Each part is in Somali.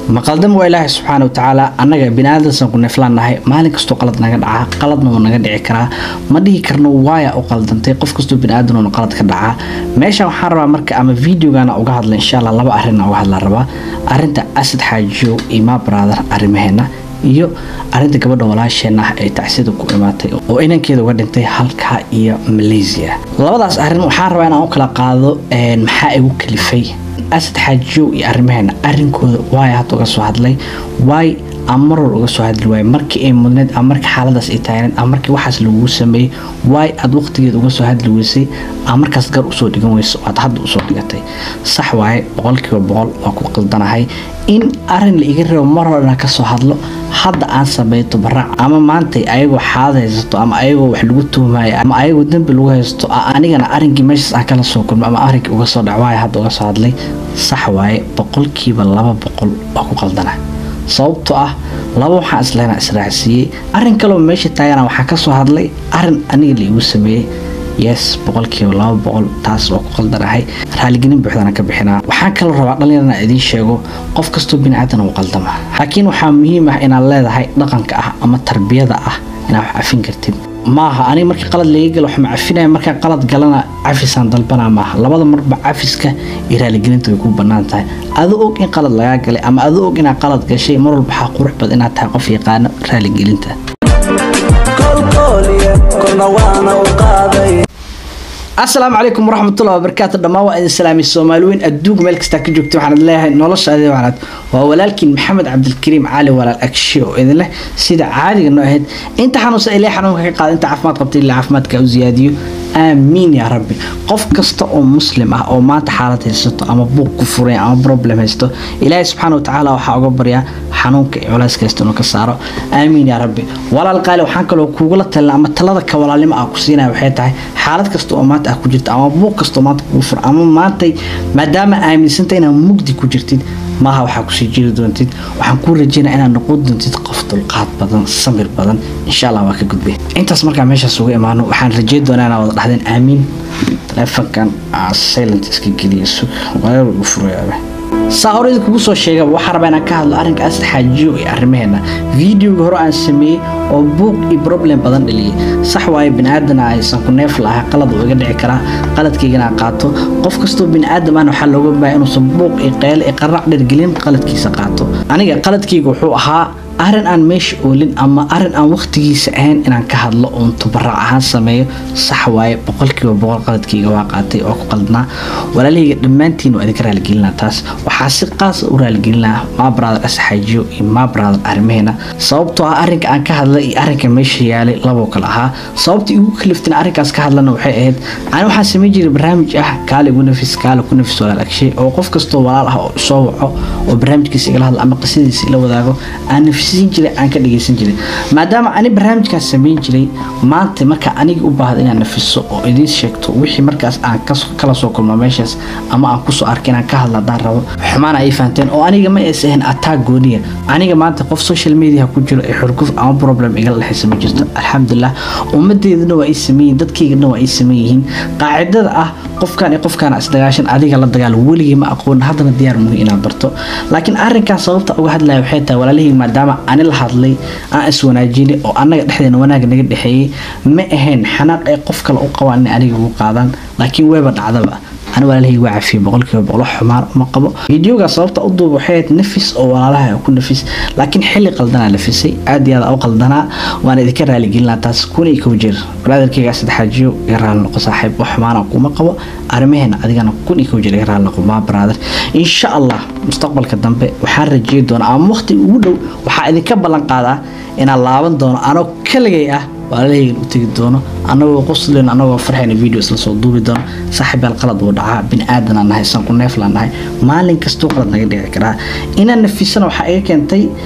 maqaldam waa ilaahay subxaana wa tacaala annaga biniaadamsan ku neeflaan nahay maalin kastoo qalad naga dhacaa qaladna wuu naga dhici karaa ma dhihi karno waaya u qaldantay qof kastoo biniaadanuna qalad ka dhacaa meeshan waxaan rabaa marka ama videogana uga hadla insha allah laba arrin uga hadla rabaa arinta asad xaajiyo iyo ma brother arrimaheena iyo arinta gabadha walaasheena ah ee tacsida ku imaatay oo inankeeda uga dhintay halkaa iyo malaysia labadaas arrin waxaan rabaa inaan u kala qaado maxaa igu kalifay asad xaajiyow iyo arrimaheena arrinkooda waay hadda uga soo hadlay waay ama marwal uga soo hadli waay markii ay mudneed ama markii xaaladaas ay taagneed ama markii waxaas laguu sameeyey waay aad waqtigeed uga soo hadli weysay ama markaas gar usoo dhigan weyso aad hadda usoo dhigatay sax waaye boqolkiiba boqol waa ku qaldanahay in arin la iga reebo mar horena kasoo hadlo hadda aan sameeyo tabaraac ama maantay ayagoo xaalad haysato ama ayagoo wax lagu tuhmayo ama ayagoo dembi lagu haysto anigana arinkii meeshaas aan kala soo kulmo ama arinkii uga soo dhac waaya hadda uga soo hadlay sax waaye boqolkiiba laba boqol waa ku qaldana sababtoo ah laba waxaan islehna israacsiiyey arin kaloo meesha taagana waxaa kasoo hadlay arin aniga la igu sameeyey yes boqolkiiba laba boqol taas waa ku qaldanahay raaligelin buuxdana ka bixinaa waxaan kaloo rabaa dhalinyarana idiin sheego qof kastoo biniaadan uu qaldama laakiin waxaa muhiim ah inaad leedahay dhaqanka ah ama tarbiyada ah inaad wax cafin kartid maaha aniga markii qalad laga galo waxma cafinaya markaa qalad galana cafisaan dalbana maaha labada marba cafiska iyo raaligelinta way ku banaan tahay ado og in qalad lagaa galay ama ado og inaad qalad gashay mar walba waxaa qurux bad inaad tahay qof yaqaano raaligelinta asalaamu calaykum waraxmatullahi wabarakaatu dhammaan waa idin salaamay soomaaliweyn adduunka meel kastaa ka joogta waxaan leeyahay nolosha adee wanaad waa walaalkiin maxamed cabdilkariim cali walaal agshe oo idin leh sida caadiga noo ahayd inta xanuunsan ilaa xanuunka ka qaada inta caafimaad qabta ilaa caafimaadka u ziyaadiyo aamiin yaa rabbi qof kasta oo muslim ah oo maanta xaalad haysato ama buuq ku furay ama problem haysto ilaahay subxaana wa tacaala waxaa uga baryaa xanuunka iyo culayska haysta inuu ka saaro aamiin yaa rabbi walaal qaali waxaan kaloo kuugula talina ama talada ka walaalnimo ah ku siinaya waxay tahay xaalad kasta oo maanta ah ku jirta ama buuq kastoo maanta kugu fura ama maantay maadaama aaminsanta inaad mugdi ku jirtid maaha waxaa kusii jiri doontid waxaan kuu rajeynaya inaad noqon doontid qof dulqaad badan samir badan insha allah waa ka gudbay intaas markaa meeshaas uga imaano waxaan rajeyn doonaa inaad wada dhahdeen aamiin taleefankan silent iska geliya sug wareer ugu furayaaba saa hore idinkugu soo sheegaba waxaa rabaa inaan ka hadlo arrinka asad xaajiyo iyo arrimaheena videoga hore aan sameeyey oo buuq iyo problem badan dhaliyay sax waaye biniaadana aysan ku neef lahaa qalad uu iga dhici karaa qaladkaygana qaato qof kastoo biniaadam ahna waxaa looga baaya inuusan buuq iyo qeyle iyo qarac dhergelin qaladkiisa qaato aniga qaladkayga wuxuu ahaa arrin aan meesha oolin ama arrin aan waqtigiisa ahayn inaan ka hadlo oon tubaraac ahaan sameeyo sax waaye boqolkiiba boqol qaladkayga waa qaatay oo ku qaldnaa walaalahayga dhammaantiin waa idinka raaligelinaa taas waxaa si qaasa u raaligelinaa maa brother asxaajiyo iyo maa brother arrimaheena sababtoo ah arrinka aan ka hadlay iyo arrinka meesha yaalay laboo kale ahaa sababta igu kaliftin arrinkaas ka hadlana waxay ahayd ani waxaan samayn jiray barnaamij ah kaale igu nafis kaale ku nafis walaal agshay oo qof kastoo walaal ah oo soo waco oo barnaamijkiisa igala hadla ama qisadiisa ila wadaago aan nafsiin jiray aan ka dhagaysan jiray maadaama ani barnaamijkaas samayn jiray maanta marka aniga u baahda inaan nafiso oo idiin sheegto wixii markaas aan kala soo kulmo meeshaas ama aan kusoo arkay inaan ka hadla haddaan rabo xumaana ay fahanteen oo aniga ma ays ahayn attack gooniya aniga maanta qof social media ku jiro ee xurguf ama problem igala dhexaysa ma jirto alxamdulilah ummadeedana waa ay sameeyihin dadkaygana waa ay sameeyihiin qaacidada ah qofkan iyo qofkaan isdagaashan adiga la dagaal weligii ma aqoon haddana diyaar muhi inaad barto laakiin arrinkan sababta uga hadlaya waxay tahay walaalihii maadaama ani la hadlay aan iswanaajinay oo annaga dhexdeena wanaag naga dhexeeyey ma ahayn xanaaq ay qof kale u qabaan inay aniga ugu qaadaan laakiin weeba dhacdaba ani walaalahayga waa cafiyay boqolkiiba boqolo xumaan uma qabo videoga sababta u duuba waxay ahayd nafis oo walaalaha ku nafis laakiin xilli qaldanaa nafisay aad iyo aad u qaldanaa waana idinka raaligelinaa taas kuna iyo kow jeer brotherkayga saddexaajiyo iga raali noqo saaxiib wax xumaana kuma qabo arrimaheena adigana kun iyo kow jeer iga raali noqo maa brother insha allah mustaqbalka dambe waxaan rajeey doonaa ama waqti ugu dhow waxaa idinka ballan qaadaa inaan laaban doono anoo kaligay ah walaalahaygan u tegi doono anagoo qoslen anagoo farxayna video isla soo duubi doono saaxiibaal qalad uu dhacaa bini-aadanaa nahay san ku neefla nahay maalin kastuu qalad naga dhici karaa inaan nafisana waxaa iga keentay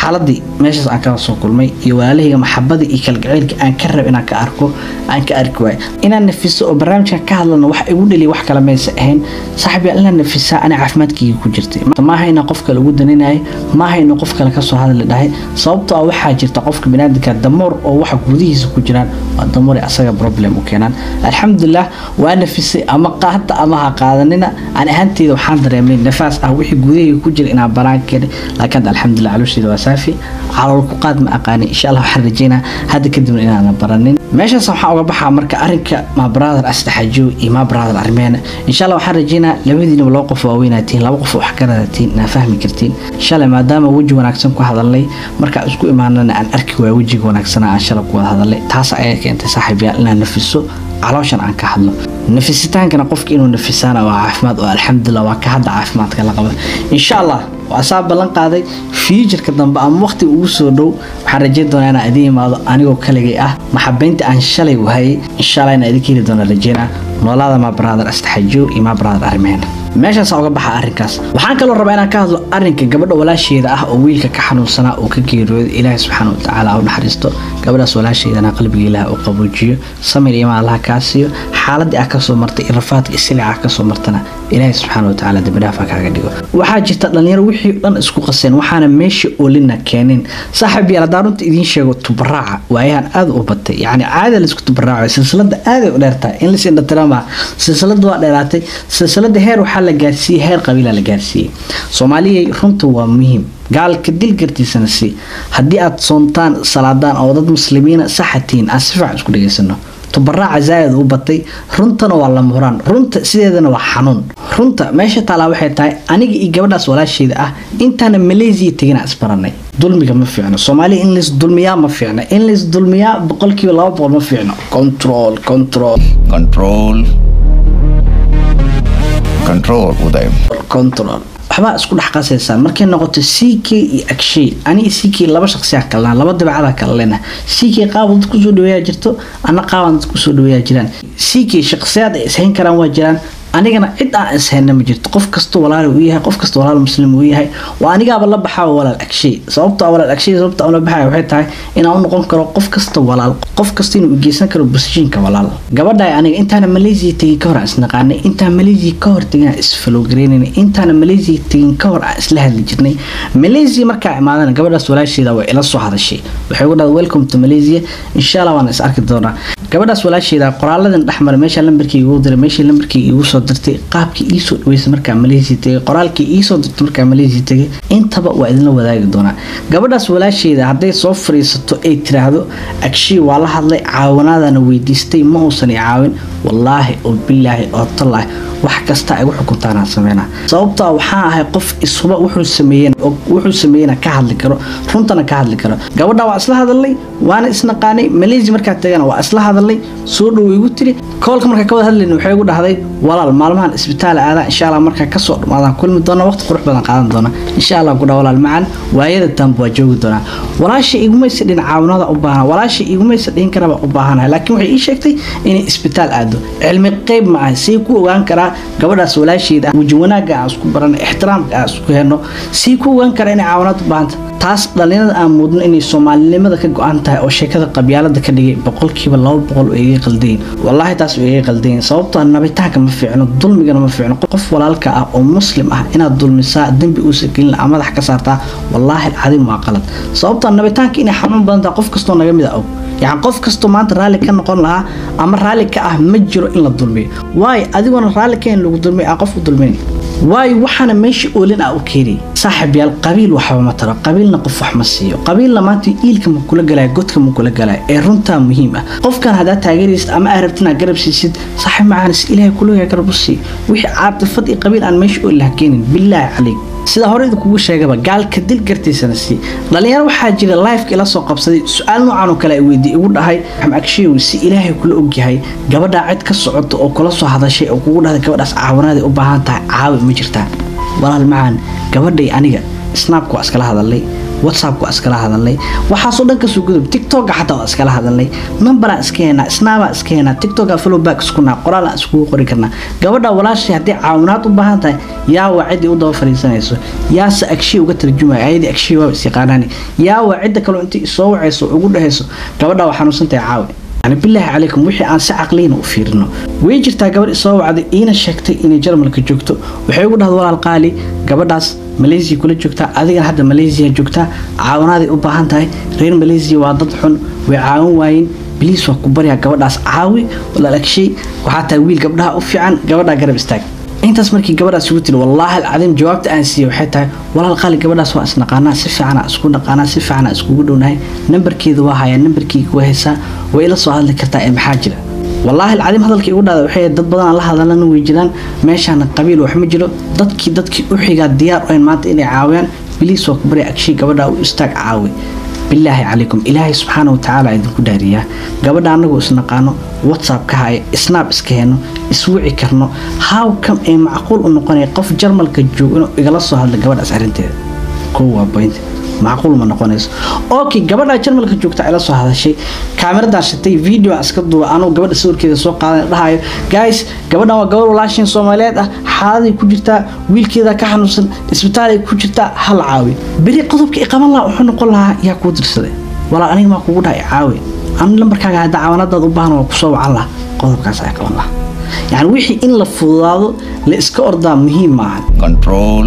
xaaladii meeshaas aan kala soo kulmay iyo walaalahayga maxabadii iyo kalgaceylka aan ka rab inaan ka arko aan ka arki waayo inaan nafiso oo barnaamijkan ka hadlana wax igu dhaliya wax kale maysa ahayn saaxiib yaa inaan nafisaa ana caafimaadkayga ku jirtay maaha inaan qof kale ugu daninayay maaha inuu qof kale kasoo hadli dhahay sababtoo ah waxaa jirta qofka binaadamka damoor oo waxa gudihiisa ku jiraan waa damoor asaga problem u keenaan alxamdulilah waa nafisay ama qaata ama ha qaadanina aan ahaanteyda waxaan dareemay nafaas ah wixii gudahayga ku jira inaan banaan keenay laakiin hadda alxamdulilah caloosheeda waa saafi calool ku qaad ma aqaanin insha allah waxaan rajeynaa hadda kadibna inaanan baranin meeshaas waxaan uga baxaa marka arinka ma brother asdaxajo iyo ma brother armeena insha allah waxaan rajeynaa labadiinaba laba qof waaweynatiin laba qof wax ka radatiin inaa fahmi kartiin shalay maadaama weji wanaagsan ku hadalnay markaa isku imaanana aan arki waaya wejiga wanaagsana aan shalay ku wada hadalnay taas ayaa keentay saaxiibyaal inaan nafiso calooshan aan ka hadlo nafisitaankana qofka inuu nafisaana waa caafimaad oo alxamdulilah waa ka hadda caafimaadka la qaba insha allah waa saa ballan qaaday fiijarka dambe ama waqtiga ugu soo dhow waxaan rajeyn doonaa inaan idiin imaado anigoo kaligay ah maxabeynta aan shalay wahayay insha allah inaan idinka heli doona rajeynaa noolaada ma brother astaxajo iyo ma brother armeena meeshaasa uga baxa arrinkaas waxaan kaloo rabaa inaan ka hadlo arrinka gabadha walaasheeda ah oo wiilka ka xanuunsanaa oo ka geeriyooday ilaahay subxaana wa tacaala u naxariisto gabadhaas walaasheedana qalbiga ilaah u qaboojiyo samir iyo maalaha kaa siiyo xaaladii ah kasoo martay rafaadka isilica ah kasoo martana ilaahay subxaana wa tacaala dembidhaafa kaaga dhigo waxaa jirta dhalinyaro wixii dhan isku qaseen waxaana meesha olina keenin saaxiib yaal haddaan runta idiin sheego tubaraaca waayahan aad u batay yacni caada laisku tubaraaco silsilada aaday u dheertahay in lais indhatirama silsilada waa dheeraatay silsilada heer waxaa la gaarsiiyey heer qabiila la gaarsiiyey soomaaliyay runta waa muhiim gaalka dil gartiisana si haddii aad soontaan salaadaan oo dad muslimiina saxatiin aan si fiican isku dhegaysano tubaraaca zaa'id u batay runtana waa lama huraan runta sideedana waa xanuun runta meesha taalaa waxay tahay aniga iyo gabadhaas walaasheeda ah intaana malaysiya tegina isbaranay dulmiga ma fiicno soomaaliya in lays dulmiyaa ma fiicno in lays dulmiyaa boqolkiiba laba boqol ma fiicno control control control control uday control waxbaa isku dhex qasaysaan markay noqoto c k iyo agshay aniga c k laba shaqsiyaa kalnaa laba dabacada kala lena c k qaab dad kusoo dhaweeyaa jirto ana qaaban dad kusoo dhaweeyaa jiraan c k shaqsiyaad ay ishayn karaan waa jiraan anigana cid aan ishayna ma jirto qof kasta walaal uu yahay qof kasta walaal muslim uu yahay waa anigaaba la baxaa walaal agshay sababta walaal agshay sababta aan la baxaya waxay tahay inaan u noqon karo qof kasta walaal qof kasta inuu geysan karo busjiinka walaal gabadha aniga intaana malaysia tegin ka hor aan isnaqaanay intaan malaysia ka hor tegin aan isfalowgareynay intaana malaysia tegin ka hor aan isla hadli jirnay malaysia markaa imaadana gabadhaas walaasheeda way ila soo hadashay waxay ugu dhahday welcome to malaysia insha allah waan is arki doonaa gabadhaas walaasheeda qoraaladan dhexmara meesha lambarkii igu diray meesha lambarkii igu soo dirtay qaabkii iisoo dhaweysay markaa malaysia tegay qoraalkii iisoo dirtay markaa malaysia tegay intaba waa idinla wadaagi doonaa gabadhaas walaasheeda hadday soo fariisato ay tiraahdo agshii waa la hadlay caawanaadana weydiistay ma uusan i caawin wallaahi oo bilaahi oo tallaahi wax kasta ay u xukuntaanaan sameynaa sababtaa waxaan ahay qof isuba wuxuu sameeyeen wuxuu sameeyena ka hadli karo runtana ka hadli karo gabadha waa isla hadalnay waana isnaqaanay malaysia markaa tagana waa isla hadalnay soo dhow igu tiri koolka markaa ka wada hadlayna waxay igu dhahday walaal maalmahan isbitaal aadaa insha allah markaa kasoo dhamaadaan kulmi doona waqti qurux badan qaadan doona insha allah gudha walaal macan waayada dambe waa joogi doonaa walaasha igumaysa dhin caawinada u baahan walaasha igumaysa dhihin karaba u baahanahay laakiin waxay ii sheegtay inay isbitaal aado cilmi qeyb ma aha say ku ogaan karaa gabadhaas walaasheeda weji wanaagga aan isku barano ixtiraamka aan isku helno sii ku ogaan kara inay caawinaad u baahanta taas dhalinyarada aan muudno inay soomaalinimada ka go-an tahay oo sheekada qabyaalada ka dhigay boqolkiiba laba boqol oo iga qaldayin wallaahi taas oo iga qaldayin sababtoo nabitaanka ma fiicno dulmigana ma fiicno qof walaalka ah oo muslim ah inaad dulmisaa dembi uusa gelin a madax ka saartaa wallaahi alcadiim waa qalad sababtoo nabitaanka inay xanuun badan tahay qof kastoo naga mid a og yani qof kastoo maanta raalli ka noqon lahaa ama raalli ka ah ma jiro in la dulmiyo waayo adigoona raalli ka in lagu dulmiyo a qof u dulminayn waayo waxaana meesha oolin ah u keenay saaxib yaal qabiil waxba ma taro qabiilna qof wax ma siiyo qabiilna maanta iilka ma kula galaya godka ma kula galaya ee runtaa muhiim ah qofkan haddaad taageeraysid ama aad rabtin aad garab siisid saaxib macaanis ilaahay kulooyaa garab u sii wixii caatifad iyo qabiil aan meesha oolin laha keenin bilaahi calayk sida horeyda kugu sheegaba gaalka dil gartiisana sii dhalinyaro waxaa jira lifeka ila soo qabsaday su-aal noocan oo kale ay weydiy igu dhahay agsheew si ilaahay kula ogyahay gabadhaa cid ka socota oo kula soo hadashay oo kugu dhahday gabadhaas caawinaaday u baahan tahay caawi ma jirtaa walaal macaan gabadhay aniga snapka waa iskala hadalnay whatsappka waa iskala hadalnay waxaasoo dhan kasoo gudub tiktoka xataa waa iskala hadalnay numberaan iska heenaa snapaa iska heenaa tiktoka followback iskunaa qoraalaan iskugu qori karnaa gabadha walaashay haddii caawinaad u baahan tahay yaa waa ciddii u daba fadhiisanayso yaase agshiya uga tarjumaya ayadii agshiya waa isyaqaanaani yaa waa cidda kaloo intii isoo wacayso ugu dhehayso gabadha waa xanuunsantahay caawi yani bilaahi calaykum wixii aan si caqliyna u fiirino way jirtaa gabadh isoo wacday iina sheegtay inay jarmalka joogto waxay ugu dhahda walaal qaali gabadhaas malaysia kula joogtaa adigana hadda malaysia joogtaa caawinaaday u baahan tahay reer malaysia waa dad xun way caawin waayeen biliis waa ku baryaa gabadhaas caawi walaal agshay waxaa tahay wiil gabdhaha u fiican gabadhaa garab istaag intaas markii gabadhaas ugu tiri wallaahi alcadiim jawaabta aan siiyey waxay tahay walaal qaali gabadhaas waa isnaqaanaa si fiicana isku naqaanaa si fiicana iskugu dhownahay nambarkeeda waa hayaa nambarkeyga waa haysaa way ila soo hadli kartaa ee maxaa jira wallaahi alcadiim hadalkii ugu dhahda waxay dad badan aan la hadalana way jiraan meeshaana qabiil wax ma jiro dadkii dadkii u xigaa diyaar u hayn maanta inay caawiyaan biliis waa ku barya agshay gabadha u istaag caawi bilaahi calaykum ilaahay subxaana watacaala idinku dhaariyaa gabadha anagoo isnaqaano whatsapp ka haya snaab iska heno iswici karno how come ee macquul u noqonaya qof jarmalka joogo inuu igala soo hadla gabadhaas arrinteeda kow waa point macquul ma noqonayso okay gabadha jarmalka joogta ila soo hadashay kaamiradan shitay video aan iska duuba anuu gabadha sawirkeeda soo qaadan dhahayo guys gabadhan waa gabadh walaashin soomaaliyeed ah xaaladay ku jirtaa wiilkeeda ka xanuunsan isbitaalay ku jirtaa hal caawi beri qodobka i qaban lahaa wuxuu noqon lahaa yaa kuu dirsaday walaal aniga maa kugu dhahay caawi ani lambarkaaga hadda caawanadaad u baahan waa kusoo wacan laha qodobkaas ay qaban lahaa yani wixii in la fududaado la iska ordaa muhiim maaha control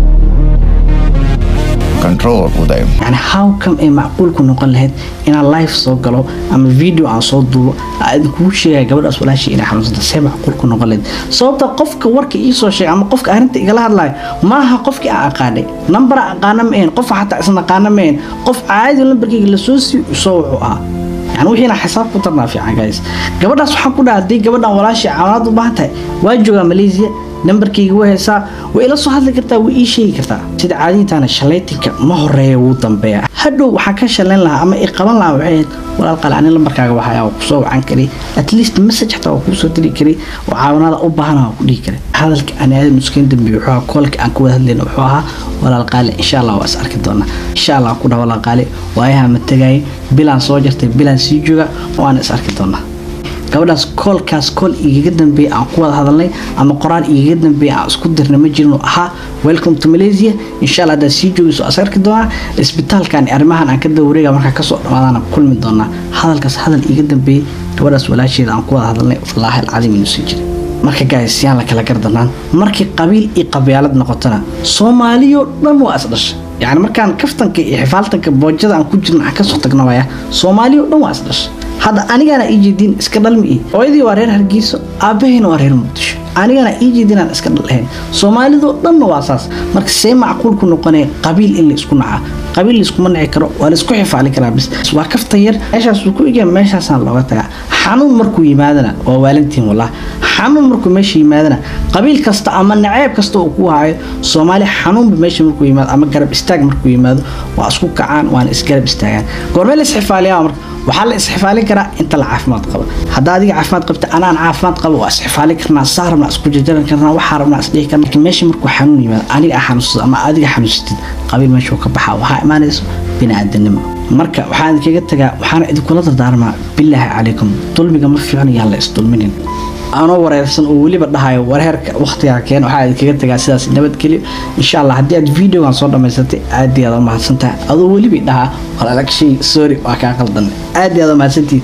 control uday yani how come ay macquulku noqon lahayd inaan live soo galo ama video aan soo duubo aan kugu sheegaya gabadhaas walaashii inay xanuunsanta see macquulku noqon lahayd sababta qofka warka iisoo sheegay ama qofka arrinta igala hadlayo maaha qofkii aan aqaanay nambara aqaana ma ahayn qofa xataa isnaqaana ma ahayn qof caadi lambarkayga lasoo sii soo wuxuu ahaa yani wixiina xisaab ku tarnaa fiican guys gabadhaas waxaan ku dhaha haddii gabadhan walaashii caawinaad u baahan tahay waa joogaa malaysia nambarkayga way haysaa way ila soo hadli kartaa way ii sheegi kartaa sida caadintaana shalaytinka ma horeeya wuu dambeeya hadhow waxaan ka shalayn lahaa ama i qaban lahaa waxay ahayd walaal qale ani lambarkaaga waxaa waa kusoo wacan karay at least message xataa waa kuusoo diri karay oo caawinaada u baahana waa ku dhihi karay hadalka aan aadan nuskayn dambeeye wuxuu ahaa koolka aan ku wada hadlayna wuxuu ahaa walaal qaale insha allah waa is arki doonaa insha allah ku dhaha walaal qaale waayaha ma tagaayay bilaan soo jartay bilaan sii jooga waana is arki doonaa gabadhaas koolkaas kool igaga dambeeya aan ku wada hadalnay ama qoraan igaga dambeeya aan isku dirna ma jirin oo ahaa welcome to malaysia insha allah haddaad sii joogayso as arki doonaa isbitaalkan arrimahan aan ka dawareega markaa kasoo dhamaadana kulmi doonaa hadalkaas hadal iga dambeeyey gabadhaas walaasheeda aan ku wada hadalnay wallaahi alcadiim inuu sii jiray marka gays yaan la kala gardanaan markii qabiil iyo qabyaalad noqotona soomaaliyoo dhan waa isdhasha yani markaan kaftanka iyo xifaaltanka boojada aan ku jirna aan kasoo tagnawaya soomaaliyoo dhan waa isdhasha hadda anigana ii jeedin iska dhalmi ii hooyadii waa reer hargeyso aabahayna waa reer muqdisho anigana ii jeedinaan iska dhalhayn soomaalidoo dhanna waa saas marka see macquulku noqonaya qabiil in la isku nacaa qabiil laiskuma nici karo waa laisku xifaali karaa bis waa kafta yar meeshaasuu ku egya meeshaasaan looga tagaa xanuun markuu yimaadana waa waalantiin wallah xanuun markuu meesha yimaadana qabiil kasta ama naceeb kasta uu ku hayo soomaali xanuunba meesha markuu yimaado ama garab istaag markuu yimaado waa isku kacaan waana isgarab istaagaan goormee la isxifaaliyaa marka waxaa la isxifaalin karaa inta la caafimaad qabo haddaa adiga caafimaad qabta anaan caafimaad qabo waa isxifaalin karnaa saa rabnaa isku jarjaran karnaa waxaa rabnaa isdhihi karnaa laakiin meesha markuu xanuun yimaado aniga aa xanuunsado ama adiga xanuunsatid qabiil meesha ka baxaa waxaa imaanayso biniaadanimo marka waxaan idinkaga tagaa waxaana idinkula dardaarmaa bilaahi calaykum dulmiga ma fiicno yaan la isdulminin anoo wareersan oo weliba dhahayo wareerka waqtigaa keen waxaa idinkaga tagaa sidaas nabadgelyo insha allah haddii aad videogan soo dhammaysatay aad iyo aad u mahadsantahay adoo weliba dhahaa walaalag shay sorry waa kaa qaldan aad iyo aad u mahadsantihiin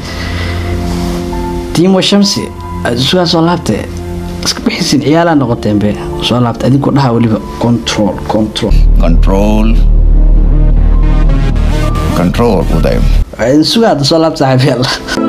tiimo shamsi sugaa soo laabtay iska bixisin ciyaalaa noqoteen be soo laabtay adinkoo dhaha weliba control control control control uday sugaa hadda soo laabta saaxiibayaal